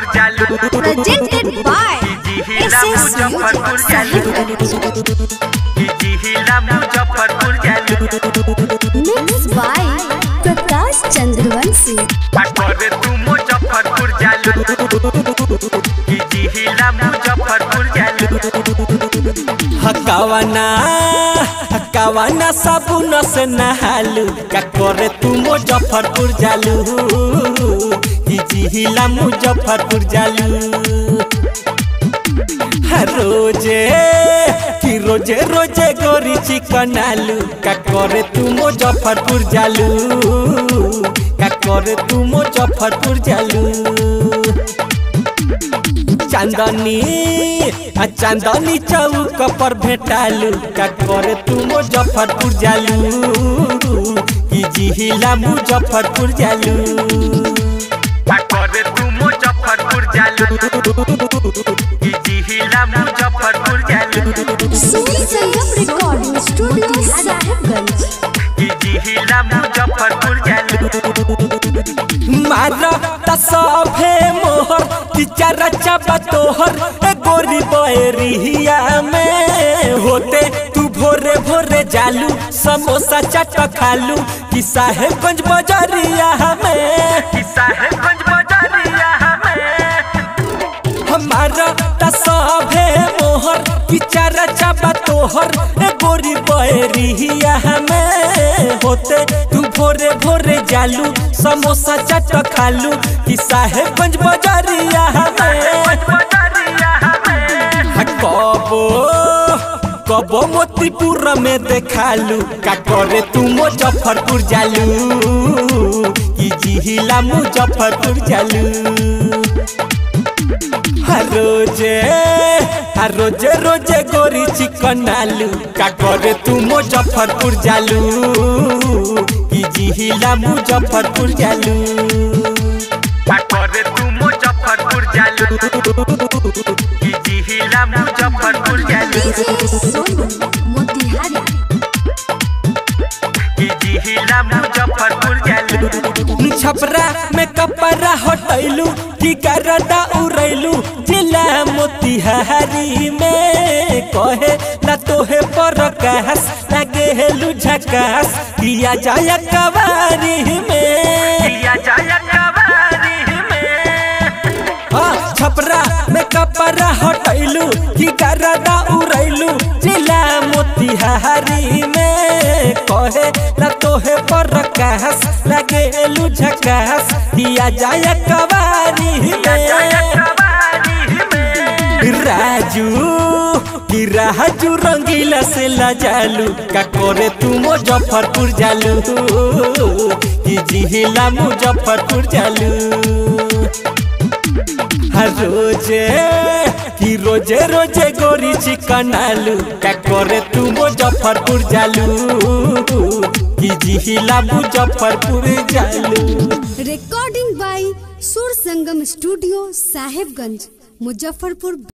जालू presented by जिहिला SS Muzaffarpur Music जालू Sahibganj. जिहिला Muzaffarpur जालू Mixed by Prakash Chandravanshi. करे तू मुजफ्फरपुर जालू जिहिला मुजफ्फरपुर जालू हकावाना हकावाना साबुन से नहालू का करे तू मुजफ्फरपुर जालू कि जिहिला मुजफ्फरपुर जालू हर रोजे कि रोजे रोजे गोरी चिकन आलू का करे तू मुजफ्फरपुर जालू का करे तू मुजफ्फरपुर जालू चांदनी आ चांदनी चौक पर भेटालू का करे तू मुजफ्फरपुर जालू कि जिहिला मुजफ्फरपुर जालू करे तू मुजफ्फरपुर जालू जिहिला मुजफ्फरपुर जालू Suri Sangam Recording Studio Sahibganj. जिहिला Muzaffarpur जालू मार त सभे मोहर कि चारा चाबा तोहर ए गोरी बहरिया में होते तू भोरे भोरे जालू समोसा चाट खालू कि साहेबगंज बजरिया में कि साहेबगंज बाजारिया हमें हमारा त सभे मोहर कि चारा चाबा तोहर ए गोरी बहरिया में होते तू भोरे भोरे जालू समोसा चाट खालू कि साहेबगंज बजरिया में बाजारिया हमें हा कबो कबो मोतीपुर में देखालू का करे तू मुजफ्फरपुर जालू कि जिहिला मुजफ्फरपुर जालू हर रोजे हर रोजे रोजे गोरी चिकन आलू का करे तू मुजफ्फरपुर जालू कि जिहिला मुजफ्फरपुर जालू करे तू मुजफ्फरपुर जालू जिहिला मुजफ्फरपुर जालू Sonu Motihari. जिहिला मुजफ्फरपुर जालू छपरा में कपड़ा हटैलू की करदा उड़ैलू जिला मोतिहारी में कहे ना तोहे पर कहस लगे हेलू झकास किया जाया कवारी में दिया जाया कवारी में हाँ, छपरा में कपड़ा हटैलू की करदा उड़ैलू जिला मोतिहारी में कहे ना तोहे पर कहस लगे हेलू झकास किया जाया कवारी दिया जाया में कवारी में राजू कि राजू रंगीला से लजालू का करे तू मुजफ्फरपुर जालू कि जिहिला मुजफ्फरपुर जालू हर रोजे कि रोजे रोजे गोरी चिकन आलू का करे तू मुजफ्फरपुर जालू कि जिहिला मुजफ्फरपुर जालू Recording by Sur Sangam Studio Sahibganj. Muzaffarpur